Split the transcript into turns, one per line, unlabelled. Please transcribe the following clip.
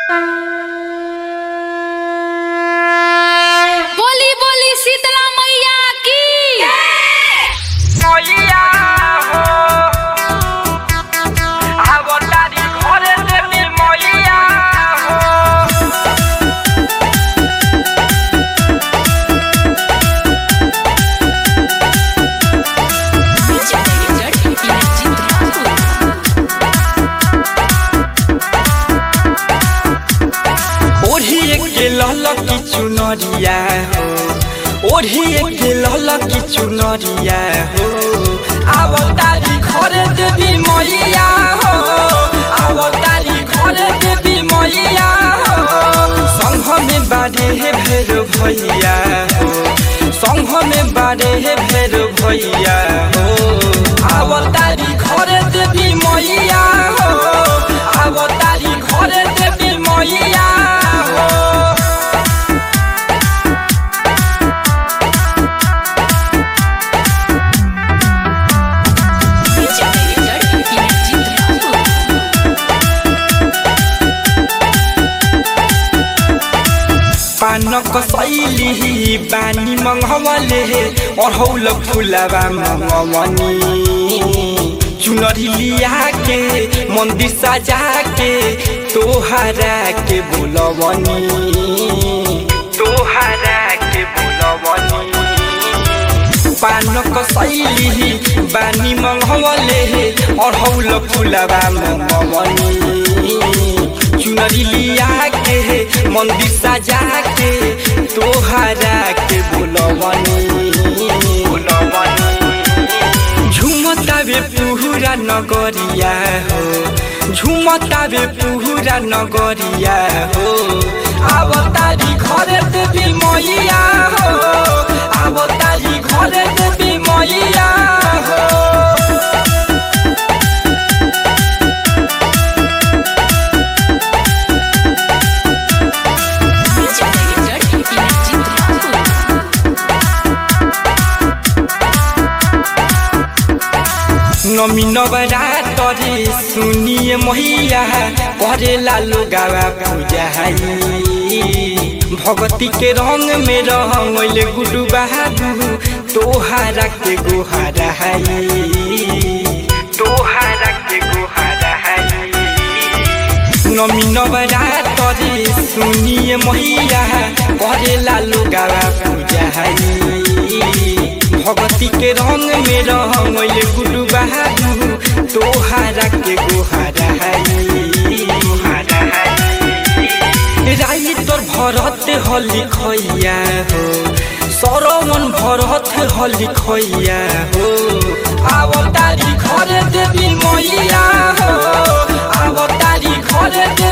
बोली बोली शीतला मैया की
মইয়া হো আবতারি ঘরে দেবী মইয়া হো
ओढ़िए के ललकी चुनरिया हो ओढ़िए के ललकी चुनरिया हो
আবতারি ঘরে দেবী মইয়া হো আবতারি ঘরে দেবী মইয়া হো
संघ में बारे हे भेर भैया हो संघ में बारे हे भेर भैया हो
আবতারি ঘরে দেবী মইয়া হো আবতারি ঘরে দেবী মইয়া হো
पानक शैली बानी मङ्गवले अढ़ौल फुलबा मङ्गवनी चुनरी लिया के मन्दिर सजा के तोहरा के बोलवनी तोहरा के बोलवनी पानक शैली बानी मङ्गवले अढ़ौल फुलबा मङ्गवनी चुनरी लिया के मन्दिर सजा के तोहरा के बोलवनी बोलवनी झुमतावे पुहुरा नगरिया हो झुमतावे पुहुरा नगरिया हो
আবতারি ঘরে দেবী মইয়া হো আবতারি ঘরে দেবী মইয়া হো
नमी नवरातरे सुनिए मैया करेला लोगावा पूजाई भगती के रंग में रंगल गुडू बहादू तोहारा के गोहारा तोहारा के गोहारा नमी नवरातरे सुनिए मैया करेला लोगावा पूजाई भगती के रंग में रंगल गुडू बहादू तोहारा के गोहारा राई तोर भरत हली खैया हो सरवन भरत हली खैया हो
আবতারি ঘরে দেবী মইয়া হো আবতারি ঘরে দেবী